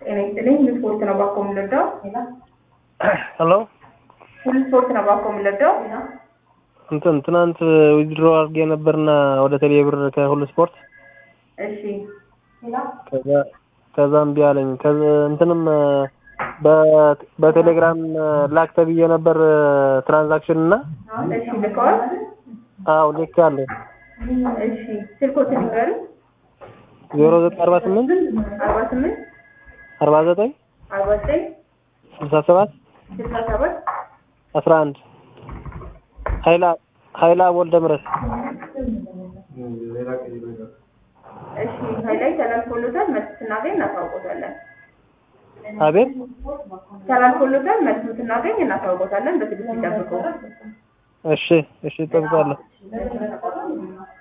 ጤና ይስጥልኝ። ሁሉ ስፖርት ነው ባኮ የምንወደው። ሄሎ ሁሉ ስፖርት ነው ባኮ የምንወደው። እንትን ትናንት ዊዝድሮ አድርጌ ነበርና ወደ ቴሌ ብር ከሁሉ ስፖርት እሺ ከዛ ከዛ እምቢ አለኝ። ከዛ እንትንም በ- በቴሌግራም ላክ ተብዬ ነበር ትራንዛክሽን እና እሺ ልከዋል። አዎ ልክ አለኝ እሺ ስልኮትን ይንገሩ። ዜሮ ዘጠኝ አርባ ስምንት አርባ ስምንት አርባ ዘጠኝ አርባ ዘጠኝ ስልሳ ሰባት ስልሳ ሰባት አስራ አንድ ሀይላ ሀይላ ወልደ ምረት እሺ ሀይላይ ተላልፎሎታል። መልስ ስናገኝ እናሳውቆታለን። አቤት ተላልፎሎታል። መልስ ስናገኝ እናሳውቆታለን። በትዕግስት ይጠብቁ። እሺ እሺ እጠብቃለሁ